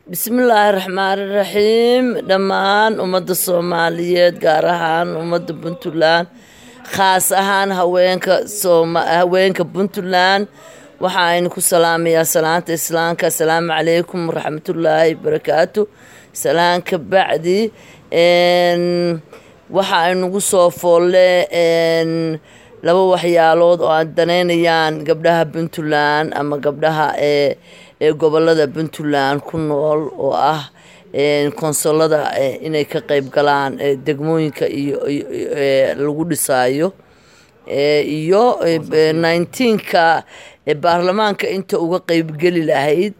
bismillaahi raxmaani raxiim dhammaan ummadda soomaaliyeed gaar ahaan ummadda puntland khaas ahaan haweenka haweenka puntland waxa aynu ku salaamayaa salaanta islaamka asalaamu calaykum waraxmatullaahi barakaatu salaan ka bacdi waxa aynugu soo foolle laba waxyaalood oo aan danaynayaan gabdhaha puntland ama gabdhaha ee ee gobolada puntland ku nool oo ah konsolada inay ka qeyb galaan degmooyinka iyo lagu dhisaayo iyo nineteenka baarlamaanka inta uga qeybgeli lahayd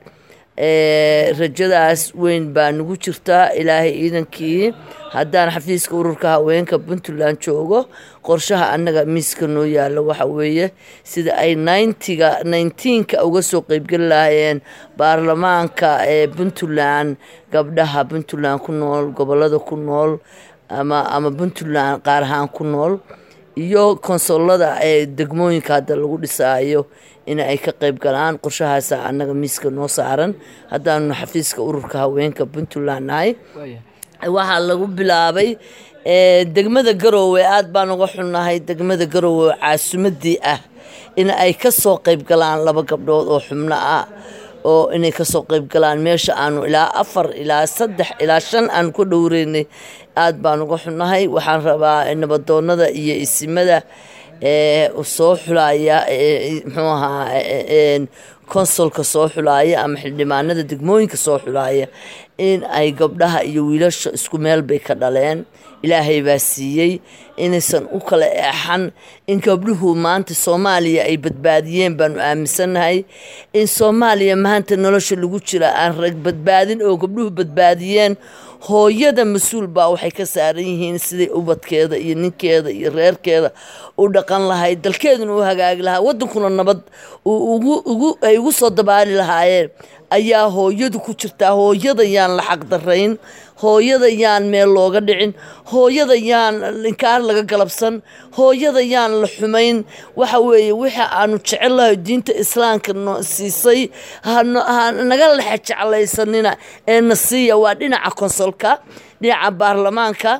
rajadaas weyn baa nagu jirtaa ilaahay ciidankii haddaan xafiiska ururka haweenka puntland joogo qorshaha annaga miiska noo yaalla waxa weeye sida ay ninetiga nineteenka uga soo qeybgeli lahaayeen baarlamaanka ee puntland gabdhaha puntland ku nool gobolada ku nool ama ama puntland qaar ahaan ku nool iyo konsolada ee degmooyinka hadda lagu dhisaayo in ay ka qeyb galaan qorshahaasa annaga miiska noo saaran haddaanu xafiiska ururka haweenka puntland nahay waxaa lagu bilaabay degmada garoowe aada baan uga xunnahay degmada garoowe caasimadii ah in ay kasoo qeyb galaan laba gabdhood oo xubno ah oo inay kasoo qeyb galaan meesha aanu ilaa afar ilaa saddex ilaa shan aanu ka dhowreynay aada baan uga xunnahay waxaan rabaa nabadoonada iyo isimada soo xulaya muxuu ahaa konsolka soo xulaaya ama xildhibaanada degmooyinka soo xulaaya in ay gabdhaha iyo wiilasha isku meel bay ka dhaleen ilaahay baa siiyey inaysan u kala eexan in gabdhuhu maanta soomaaliya ay badbaadiyeen baanu aaminsannahay in soomaaliya maanta nolosha lagu jira aan rag badbaadin oo gabdhuhu badbaadiyeen hooyada mas-uul baa waxay ka saaran yihiin siday ubadkeeda iyo ninkeeda iyo reerkeeda u dhaqan lahayd dalkeeduna u hagaagi lahaa wadankuna nabad ay ugu soo dabaali lahaayeen ayaa hooyadu ku jirtaa hooyada yaan la xaqdarayn hooyada yaan meel looga dhicin hooyada yaan inkaar laga galabsan hooyada yaan la xumayn waxa weeye wixii aanu jecellahay diinta islaamka no siisay hanaga lexe jeclaysanina ee na siiya waa dhinaca konsolka dhinaca baarlamaanka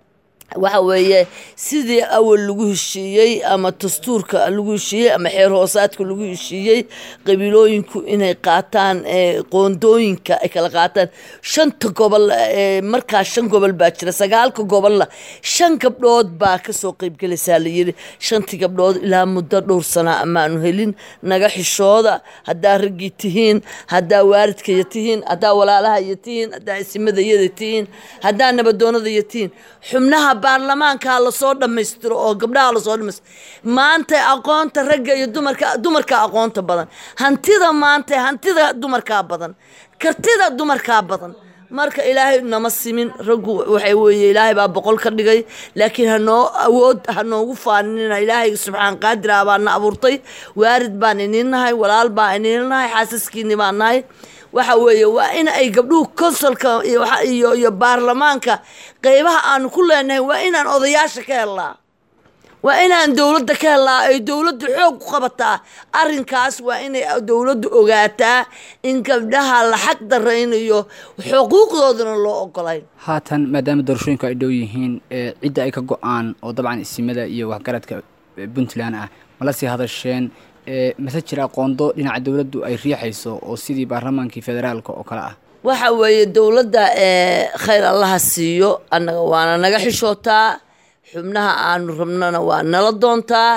waxa weeye sidii awal lagu heshiiyey ama dastuurka lagu heshiiyey ama xeer hoosaadka lagu heshiiyey qabiilooyinku inay qaataan qoondooyinka ay kala qaataan shanta gobol markaa shan gobol baa jira sagaalka gobolla shan gabdhood baa kasoo qeybgelaysaa layiri shantii gabdhood ilaa muddo dhowr sana amaanu helin naga xishooda haddaa raggii tihiin haddaa waalidkaya tihiin haddaa walaalahaya tihiin haddaa isimadayada tihiin haddaa nabadoonadaya tihiin xubnaha baarlamaanka lasoo dhammaystiro oo gabdhaha lasoo dhamaystiro maanta aqoonta ragga iyo dumarka dumarka aqoonta badan hantida maanta hantida dumarkaa badan kartida dumarkaa badan marka ilaahay nama simin raggu waxay weeye ilaahay baa boqol ka dhigay laakiin hanoo awood ha noogu faaninina ilaahay subxaan qaadira baa na abuurtay waarid baan iniin nahay walaal baa iniin nahay xaasaskiini baan nahay waxa weeye waa in ay gabdhuhu konsolka iyo iyo baarlamaanka qeybaha aanu ku leenahay waa inaan odayaasha ka helnaa waa inaan dowladda ka helnaa ay dowladdu xoog ku qabataa arrinkaas waa inay dowladdu ogaataa in gabdhaha la xaq daraynayo xuquuqdoodana loo ogolayn haatan maadaama doorashooyinku ay dhow yihiin cidda ay ka go-aan oo dabcan isimada iyo waxgaradka puntland ah mala sii hadasheen mase jira aqoondo dhinaca dowladdu ay riixayso oo sidii baarlamaankii federaalka oo kale ah waxa weeye dowladda khayr allaha siiyo annaga waana naga xishootaa xubnaha aanu rabnana waa nala doontaa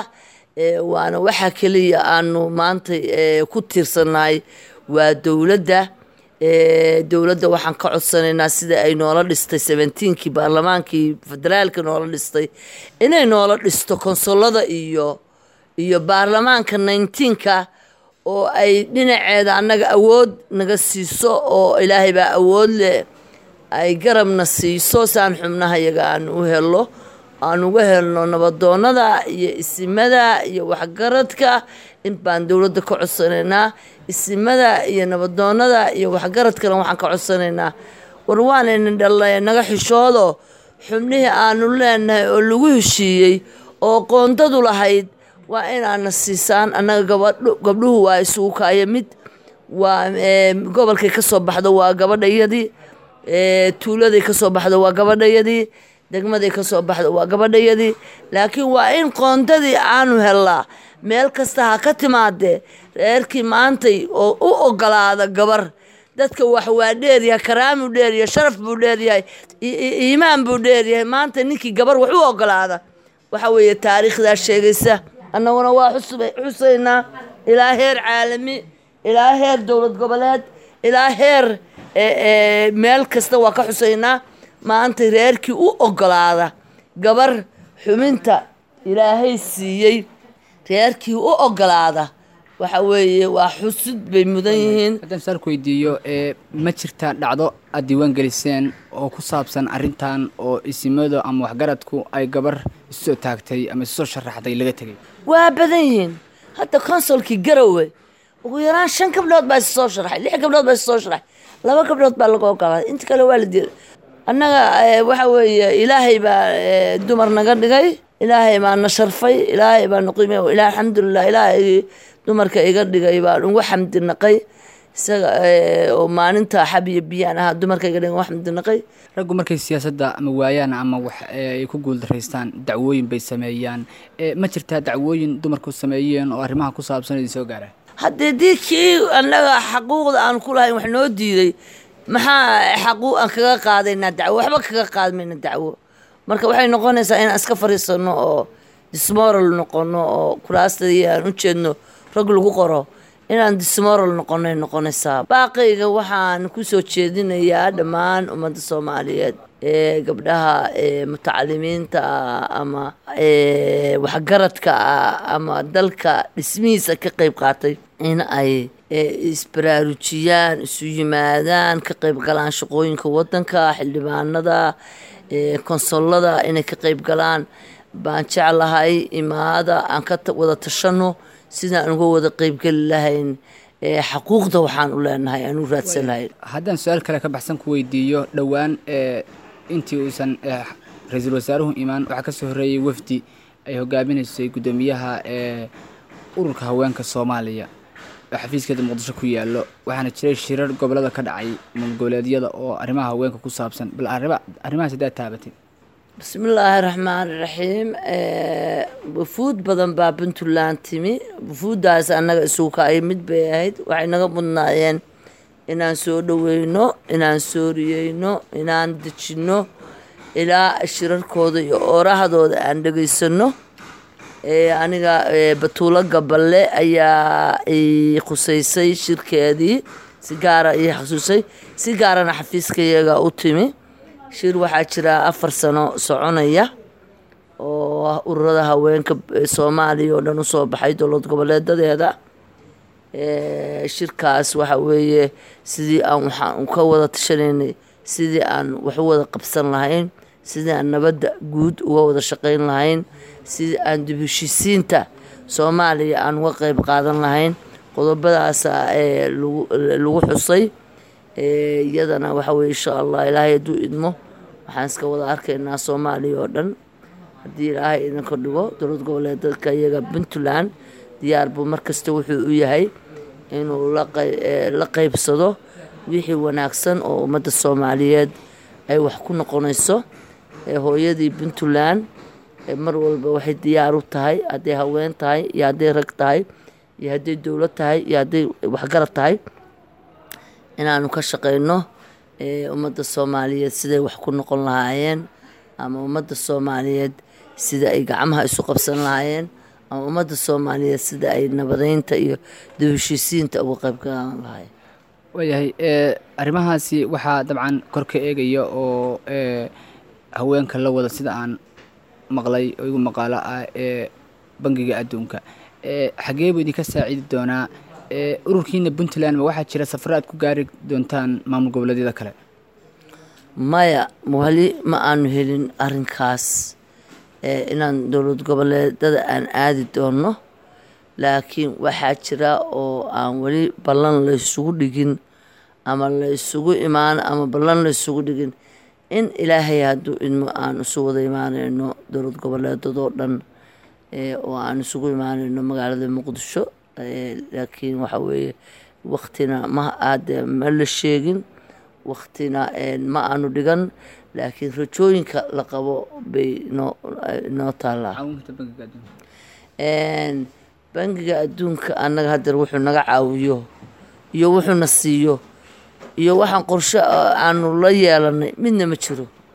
waana waxa keliya aanu maanta ku tiirsannahay waa dowladda dowladda waxaan ka codsanaynaa sida ay noola dhistay seventeenkii baarlamaankii federaalka noola dhistay inay noola dhisto konsolada iyo iyo baarlamaanka nineteenka oo ay dhinaceeda annaga awood naga siiso oo ilaahay baa awood leh ay garabna siiso saan xubnaha yaga aan u helo aan uga helno nabadoonada iyo isimada iyo waxgaradka in baan dowladda ka codsanaynaa isimada iyo nabadoonada iyo waxgaradkana waxaan ka codsanaynaa war waanayna dhalay naga xishoodo xubnihii aanu leenahay oo lagu heshiiyey oo qoondadu lahayd waa inaana siisaan annaga gabadhu gabdhuhu waa isugu kaaya mid waa gobolkay ka soo baxdo waa gabadhayadii tuuladay ka soo baxdo waa gabadhayadii degmaday ka soo baxdo waa gabadhayadii laakiin waa in qoondadii aanu helnaa meel kasta ha ka timaadee reerkii maantay oo u ogolaada gabar dadka wax waa dheeryahay karaamuu dheeryahay sharaf buu dheeryahay iimaan buu dheeryahay maanta ninkii gabar wax u ogolaada waxa weeye taariikhdaa sheegaysa annaguna waa xusaynaa ilaa heer caalami ilaa heer dowlad goboleed ilaa heer meel kasta waa ka xusaynaa maanta reerkii u ogolaada gabar xubinta ilaahay siiyey reerkii u ogolaada waxa weeye waa xusid bay mudan yihiin haddaan saalku weydiiyo ma jirtaa dhacdo aad diiwaan geliseen oo ku saabsan arrintan oo isimadu ama waxgaradku ay gabar isusoo taagtay ama isusoo sharaxday laga tegay waa badan yihiin hadda consolkii garowe ugu yaraan shan gabdhood baa is soo sharaxay lix gabdhood baa is soo sharaxay laba gabdhood baa laga ogolaaday inta kale waa la diiday annaga waxa weeye ilaahay baa dumar naga dhigay ilaahay baa na sharfay ilaahay baa na qiimay ilaah alxamdulilah ilaahay dumarka iga dhigay baan ugu xamdi naqay isaga oo maalinta xab iyo biyaan ahaa dumarka iga dhigay ugu xamdi naqay raggu markay siyaasadda ama waayaan ama wax ay ku guuldaraystaan dacwooyin bay sameeyaan ma jirtaa dacwooyin dumarku sameeyeen oo arrimaha ku saabsan idin soo gaara haddii dii kii annaga xaquuqda aan ku lahayn wax noo diiday maxaa xaquu aan kaga qaadaynaa dacwo waxba kaga qaadmayna dacwo marka waxay noqonaysaa inaan iska fariisano oo dismoral noqono oo kuraastadii aan u jeedno rag lagu qoro inaan dismoral noqonay noqonaysaa baaqayga waxaan kusoo jeedinayaa dhammaan ummadda soomaaliyeed ee gabdhaha mutacalimiinta ah ama waxgaradka ah ama dalka dhismihiisa ka qeyb qaatay in ay isbaraarujiyaan isu yimaadaan ka qeyb galaan shaqooyinka wadanka xildhibaanada konsolada inay ka qeyb galaan baan jeclahay imaada aan ka wada tashano sidaan uga wada qeybgeli lahayn xaquuqda waxaan u leenahay aan u raadsan lahayn haddaan su-aal kale ka baxsan ku weydiiyo dhowaan intii uusan ra-iisul wasaaruhu imaan waxaa kasoo horreeyay wafdi ay hogaaminaysay guddoomiyaha ee ururka haweenka soomaaliya oo xafiiskeeda muqdisho ku yaallo waxaana jiray shirar gobolada ka dhacay maalgoboleedyada oo arrimaha haweenka ku saabsan bal arrimahaas haddaad taabatay bismillaahi raxmaan raxiim wufuud badan baa puntland timi wufuuddaas annaga isugu ay mid bay ahayd waxay naga mudnaayeen inaan soo dhoweyno inaan sooriyeyno inaan dejinno ilaa shirarkooda iyo oorahdooda aan dhegaysano aniga batuulo gaballe ayaa i khuseysay shirkeedii si gaara ii xasuusay si gaarana xafiiskayaga u timi shir waxaa jira afar sano soconaya oo ururada haweenka soomaaliya oo dhan usoo baxay dowlad goboleedadeeda shirkaas waxa weeye sidii aan waxaan ka wada tashanaynay sidii aan wax u wada qabsan lahayn sidii aan nabadda guud uga wada shaqayn lahayn sidii aan dib heshisiinta soomaaliya aan uga qeyb qaadan lahayn qodobadaasa lagu xusay iyadana waxa weye insha allah ilaahay hadduu idmo waxaan iska wada arkaynaa soomaaliya oo dhan haddii ilaahay idinka dhigo dowlad goboleedadka iyaga puntland diyaar buu markasta wuxuu u yahay inuu la qeybsado wixii wanaagsan oo ummadda soomaaliyeed ay wax ku noqonayso hooyadii puntland mar walba waxay diyaar u tahay hadday haween tahay iyo hadday rag tahay iyo hadday dowlad tahay iyo hadday waxgarad tahay inaanu ka shaqeyno ummadda soomaaliyeed siday wax ku noqon lahaayeen ama ummadda soomaaliyeed sida ay gacmaha isu qabsan lahaayeen ama ummadda soomaaliyeed sida ay nabadeynta iyo dib heshiisiinta uga qayb galan lahaayeen waayahay arrimahaasi waxaa dabcan kor ka eegaya oo haweenka la wada sida aan maqlay oo igu maqaalo ah ee bangiga adduunka xagee buu idinka saacidi doonaa ururkiina puntland ma waxaa jira safaro aad ku gaari doontaan maamul goboleedyada kale maya wali ma aanu helin arrinkaas inaan dowlad goboleedada aan aadi doono laakiin waxaa jira oo aan weli ballan la ysugu dhigin ama la ysugu imaan ama ballan la ysugu dhigin in ilaahay hadduu idmo aan isu wada imaaneyno dowlad goboleedadoo dhan oo aan isugu imaaneyno magaalada muqdisho laakiin waxa weeye waktina ma aade ma la sheegin waktina ma aanu dhigan laakiin rajooyinka la qabo bay noo noo taallaa bangiga adduunka annaga hadeer wuxuu naga caawiyo iyo wuxuuna siiyo iyo waxaan qorshe aanu la yeelanay midna ma jiro